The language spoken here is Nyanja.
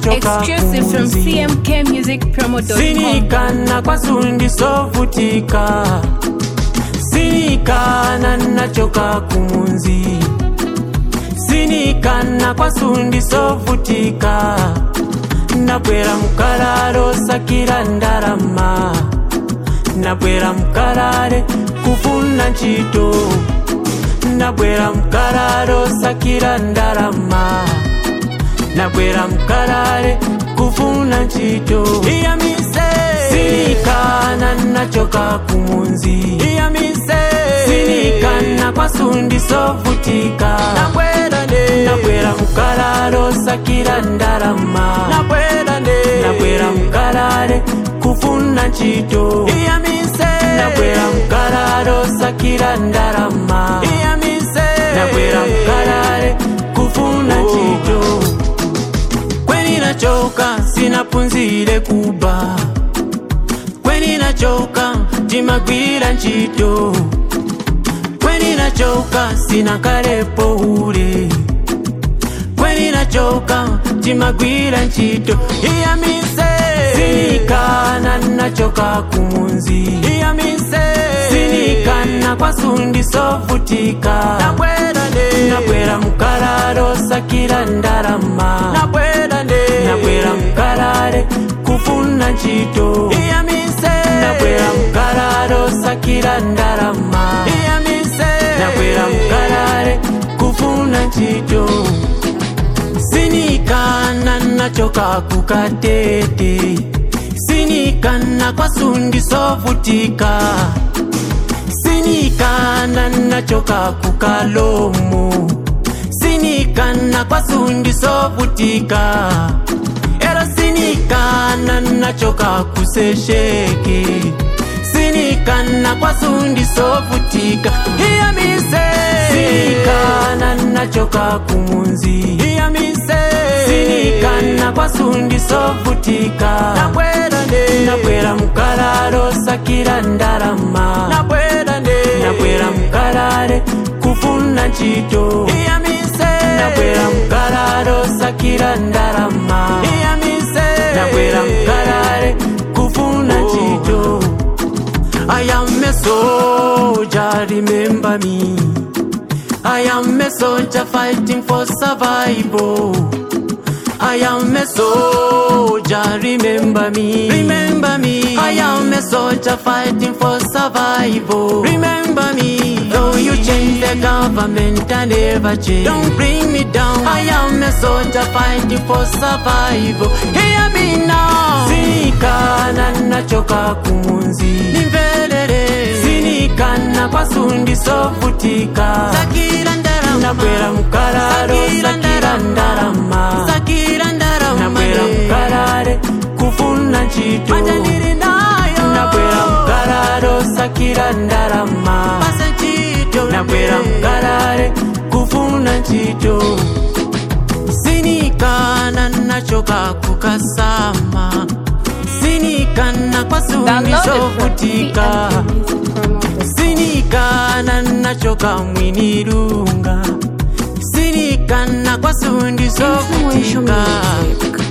nachoka Exclusive from kumunzi cmkmusicpromo.com. sinikana kwasundisovutika sinikana nachoka kumunzi sinikana kwasundisovutika nabwera mukalalo sakira ndalama nabwera mukalale kufuna ntchito nabwera mukalalo sakira ndalama nabwera mukalale kufuna ntchito iyamise sinikana nachoka kumunzi iyamise sinikana kwasundisovutika nabwera nde nabwera mukalalo sakira ndalama nabwera nde nabwera mukalale kufuna ntchito iyamise nabwera mukalalo sakira ndalama iyamise nabwera mukalale kufuna ntchito kweni nachoka sinapunzire kuba kweni nachoka timagwira ntchito kweni nachoka sinakalepo ule kweni nachoka timagwira ntchito iyamise sinikana nachoka kumunzi iyamise sinikana kwasundisovutika nabwera nde nabwera mukalalo sakira ndalama nabwera nde nabwera mukalale kufuna ntchito iyamise nabwera mukalalo sakira ndalama iyamise nabwera mukalale kufuna ntchito sinikana nachoka kukatete sinikana kwasundisovutika sinikana nachoka kukalomo sinikana kwasundisovutika era sinikana nachoka kusesheke sinikana kwasundisovutika iyamise sinikana nachoka kumunzi iyamise sinikana kwasundisovutika nabwera nde nabwera mukalalo sakira ndalama nabwera nde nabwera mukalale kufuna ntchito iyamise nabwera mukalalo sakira ndalama iyamise nabwera mukalale kufuna ntchito I am a soldier, remember me. I am a soldier fighting for survival. I am a soldier, remember me. Remember me. I am a soldier fighting for survival. Remember me. Though you change the government, I never change. Don't bring me down. I am a soldier fighting for survival. Hear me now. Sinikana nachoka kumunzi. Nimvelele. Sinikana kwasundisovutika. Sakira ndarama. Nabwera mukalalo. Sakira ndarama. Sakira ndarama. Nabwera mukalale. Kufuna ntchito. Manja ndiri nayo. Nabwera mukalalo. Sakira ndarama. Pasa ntchito. Nabwera mukalale. Kufuna ntchito. sinikana nachoka kukasama sinikana kwasundisovutika sinikana nachoka mwinirunga sinikana kwasundisovutika